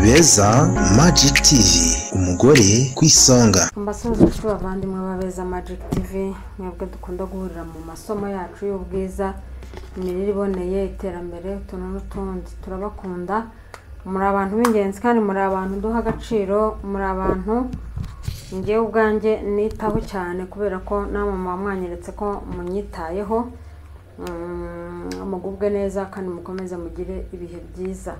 beza Magic TV umugore ku isonga mbasuhuzacu bavandimwe b'abeza magic tv mwebwe dukunda guhurira mu masomo yacu y'ubwiza imirire iboneye iterambere utuntu n'utundi turabakunda muri abantu b'ingenzi kandi muri abantu duha agaciro muri abantu ngewe ubwanjye nitaho cyane kubera ko namwe mwanyeretse ko munyitayeho Mm, mugubwe neza kandi mukomeze mugire ibihe byiza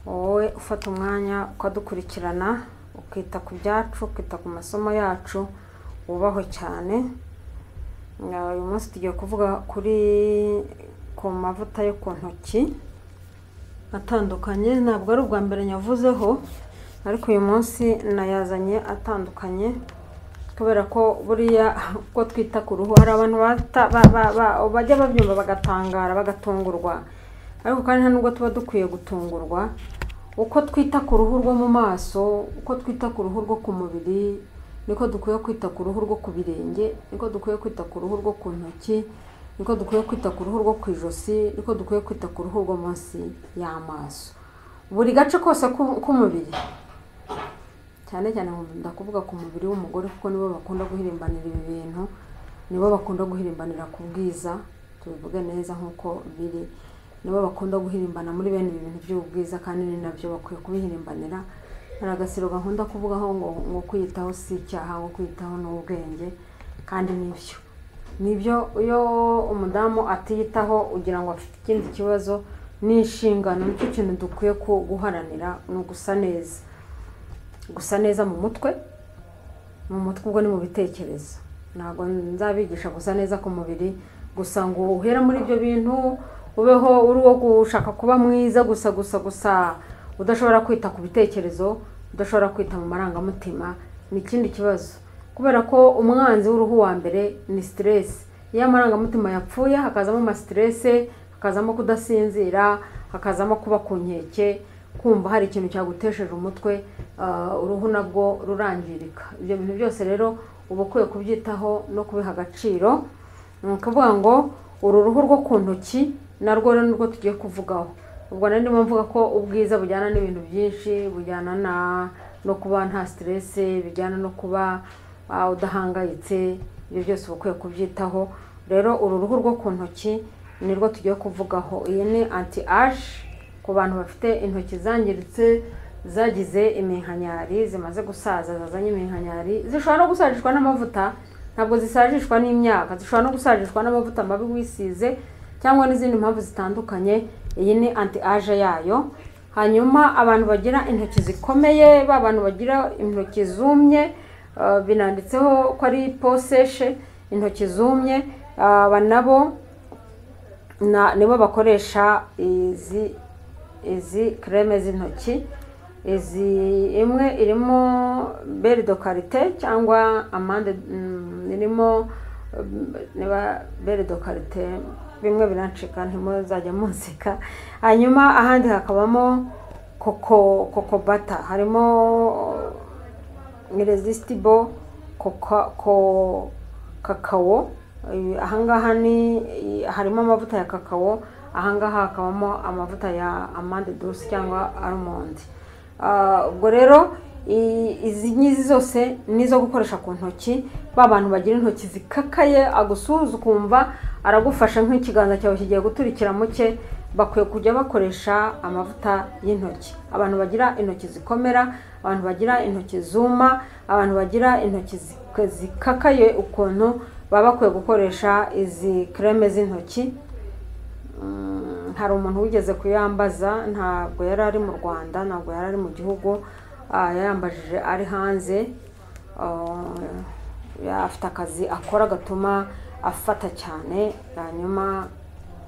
wowe ufata umwanya ukadukurikirana ukita ku byacu ukita ku masomo yacu wubaho cyane Nga uyu munsi tugiye kuvuga kuri ku mavuta yo ku ntoki atandukanye ntabwo ari ubwa mbere nyavuzeho ariko uyu munsi nayazanye atandukanye kubera ko buriya uko twita ku ruhu hari abantu bata- ba- ba- ba- bajya babyumva bagatangara bagatungurwa ariko kandi nta nubwo tuba dukwiye gutungurwa uko twita ku ruhu rwo mu maso uko twita ku ruhu rwo ku mubiri niko dukwiye kwita ku ruhu rwo ku birenge niko dukwiye kwita ku ruhu rwo ku ntoki niko dukwiye kwita ku ruhu rwo ku ijosi niko dukwiye kwita ku ruhu rwo munsi y'amaso buri gace kose k'u- k'umubiri cyane cyane mu- ndakuvuga ku mubiri w'umugore kuko nibo bakunda guhirimbanira ibi bintu nibo bakunda guhirimbanira ku bwiza tubivuge neza nk'uko biri nibo bakunda guhirimbana muri bene ibi bintu by'ubwiza kandi ni nabyo bakwiye kubihirimbanira hari agasiro gakunda kuvugaho ngo ngo kwiyitaho si icyaha ngo kwiyitaho ni ubwenge kandi nibyo nibyo iyo umudamu atiyitaho ugira ngo afite ikindi kibazo ni inshingano nicyo kintu dukwiye ku- guharanira ni ugusa neza gusa neza mu mutwe mu mutwe ubwo ni mu bitekerezo ntabwo nzabigisha gusa neza ku mubiri gusa ngo uhere muri ibyo bintu ubeho uri uwo gushaka kuba mwiza gusa gusa gusa udashobora kwita ku bitekerezo udashobora kwita mu marangamutima ni ikindi kibazo kubera ko umwanzi w'uruhu wa mbere ni siteresi iyo amarangamutima yapfuye hakazamo amasiterese hakazamo kudasinzira hakazamo kuba ku nkeke kumva hari ikintu cyagutesheje umutwe ah, uruhu nabwo rurangirika ibyo bintu byose rero uba ukwiye kubyitaho no kubiha agaciro ni ukuvuga ngo uru ruhu rwo ku ntoki narwo rero nirwo tugiye kuvugaho ubwo nari ndimo mvuga ko ubwiza bujyana n'ibintu byinshi bujyana na no kuba nta siteresi bijyana no kuba ah, udahangayitse ibyo byose uba ukwiye kubyitaho rero uru ruhu rwo ku ntoki nirwo tugiye kuvugaho iyi ni anti ashi ku bantu bafite intoki zangiritse zagize iminkanyari zimaze gusaza zazanye iminkanyari zishobora no gusajishwa n'amavuta ntabwo zisajishwa n'imyaka zishobora no gusajishwa n'amavuta mabi wisize cyangwa n'izindi mpamvu zitandukanye iyi ni anti age yayo hanyuma abantu bagira intoki zikomeye ba bantu bagira intoki zumye eh, binanditseho ko ari poseshe intoki zumye eh, aba nabo na nibo bakoresha izi izi kreme z'intoki izi imwe irimo beri do karite cyangwa amande mm, irimo mm, niba beri do karite bimwe birancika ntimuzajya muzika hanyuma ahandi hakabamo koko koko bata harimo iresistibo kakawo Eh, ahangaha ni eh, harimo amavuta ya kakawo ahangaha hakabamo amavuta ya amande dusi cyangwa almond Ah, ubwo rero i- izi ngizi zose ni izo gukoresha ku ntoki ba bantu bagira intoki zikakaye agusuhuza ukumva aragufasha nk'ikiganza cyawe kigiye guturikira mu cye bakwiye kujya bakoresha amavuta y'intoki abantu bagira intoki zikomera abantu bagira intoki zuma abantu bagira intoki zik- zikakaye ukuntu baba bakwiye gukoresha izi kreme z'intoki Mm, hari umuntu wigeze kuyambaza ntabwo yari ari mu rwanda ntabwo yari ari mu gihugu ah, yayambajije ari hanze Ah, afite akazi akora gatuma afata cyane hanyuma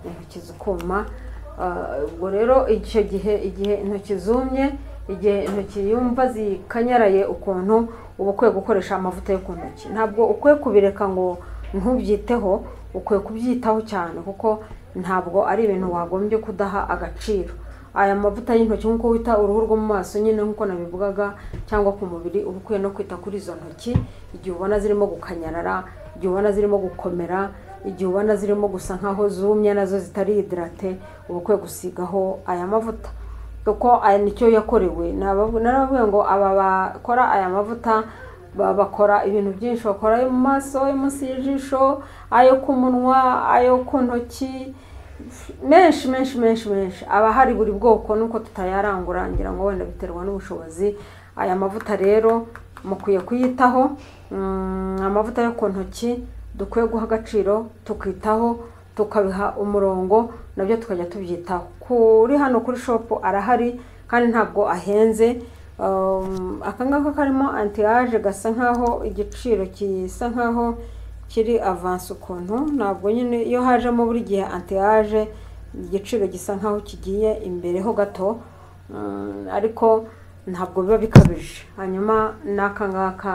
intoki zikuma Ah, ubwo rero icyo gihe igihe intoki zumye igihe intoki yumva zikanyaraye ukuntu uba ukwiye gukoresha amavuta yo ku ntoki ntabwo ukwiye kubireka ngo ntubyiteho ukwiye kubyitaho cyane kuko ntabwo ari ibintu wagombye kudaha agaciro aya mavuta y'intoki nk'uko wita uruhu rwo mu maso nyine nk'uko nabivugaga cyangwa ku mubiri uba ukwiye no kwita kuri izo ntoki igihe ubona zirimo gukanyarara igihe ubona zirimo gukomera igihe ubona zirimo gusa nkaho zumye nazo zitari hidrate uba ukwiye gusigaho aya mavuta kuko aya nicyo yakorewe Nabab- narababwiye ngo aba bakora aya mavuta ba- bakora ibintu byinshi bakora ayo mu maso ayo munsi y'ijisho ayo ku munwa ayo ku ntoki menshi menshi menshi menshi aba hari buri bwoko nuko tutayarangura ngira ngo wenda biterwa n'ubushobozi aya mavuta rero mukwiye kuyitaho Mm, amavuta yo ku ntoki dukwiye guha agaciro tukitaho tukabiha umurongo nabyo tukajya tubyitaho kuri hano kuri shopu arahari kandi ntabwo ahenze Um, aka ngaka karimo antiyaje gasa nkaho igiciro gisa nkaho kiri avansi ukuntu ntabwo nyine iyo hajemo buri gihe antiyaje igiciro gisa nkaho kigiye imbere ho gato Mm, ariko ntabwo biba bikabije hanyuma n'aka ngaka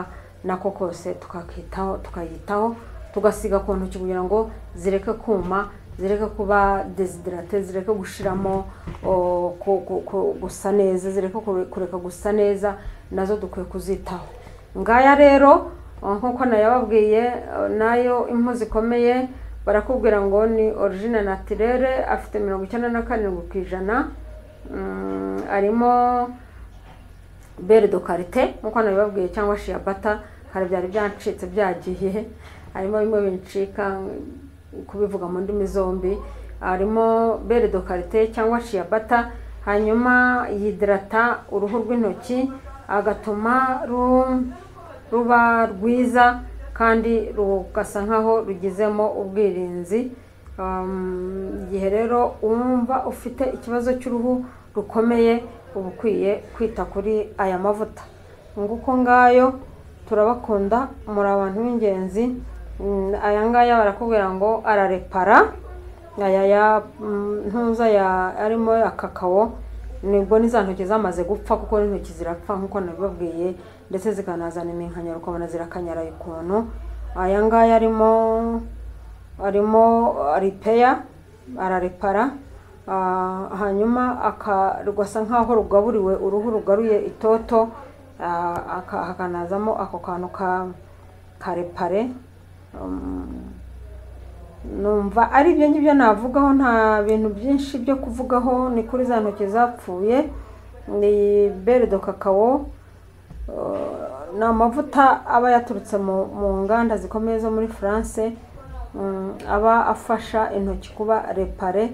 nako kose tukakitaho tukayitaho tugasiga ku ntoki kugira ngo zireke kuma zireke kuba desiderate zireke gushiramo o, ku- ku- ku- gusa neza zireke kure- kureka gusa neza nazo dukwiye kuzitaho ngaya rero o, nk'uko nayababwiye o, nayo impu zikomeye barakubwira ngo ni origine natirere afite mirongo icyenda na karindwi ku ijana Mm, arimo bere do karite nk'uko nabibabwiye cyangwa shiyabata hari byari byancitse byagiye harimo bimwe bincika kubivuga mu ndimi zombi harimo bere do karite cyangwa shiyabata hanyuma yidrata uruhu rw'intoki agatuma ru- ruba rwiza kandi rugasa nkaho rugizemo ubwirinzi Um, igihe rero wumva ufite ikibazo cy'uruhu rukomeye uba ukwiye kwita kuri aya mavuta nguko ngayo turabakunda muri abantu b'ingenzi Mm, aya ngaya barakubwira ngo ararepara aya ya mm, ntuza ya arimo ya kakao nibwo n'iza ntoki zamaze gupfa kuko n'intoki zirapfa nk'uko nabibabwiye ndetse zikanazana iminkanyari ukabona zirakanyaraye ukuntu aya ngaya arimo arimo ripeya ararepara ah, hanyuma aka- rugasa nkaho rugaburiwe uruhu rugaruye itoto ah, aka- hakanazamo ako kantu ka karepare Um, numva ari ibyo ngibyo navugaho nta bintu byinshi byo kuvugaho ni kuri za ntoki zapfuye ni beredo kakao Uh, ni amavuta aba yaturutse mu mu nganda zikomeye zo muri france Mm, aba afasha intoki kuba repare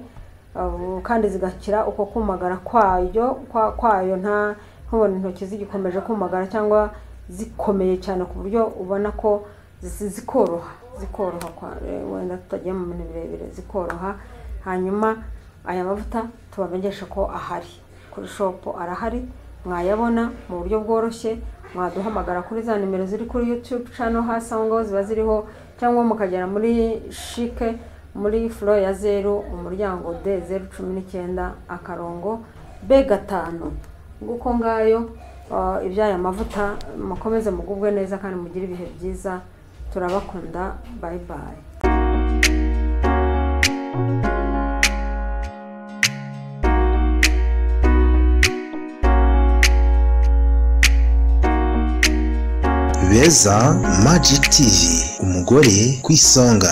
uh, kandi zigakira uko kumagara kwayo kwa- kwayo nta nkubona intoki zigikomeje kumagara cyangwa zikomeye cyane ku buryo ubona ko zi- zikoroha zikoroha kwa- eh, wenda tutagiye mu bintu birebire zikoroha hanyuma aya mavuta tubamenyesha ko ahari kuri shopu arahari mwayabona mu buryo bworoshye mwaduhamagara kuri za nimero ziri kuri youtube channel hasi aho ngaho ziba ziriho cyangwa mukagera muri shike muri furo ya zeru umuryango d zeru cumi n'icyenda akarongo b gatanu nguko ngayo ah, iby'aya mavuta mukomeze mugubwe neza kandi mugire ibihe byiza turabakunda bye bye beza magic tv umugore ku isonga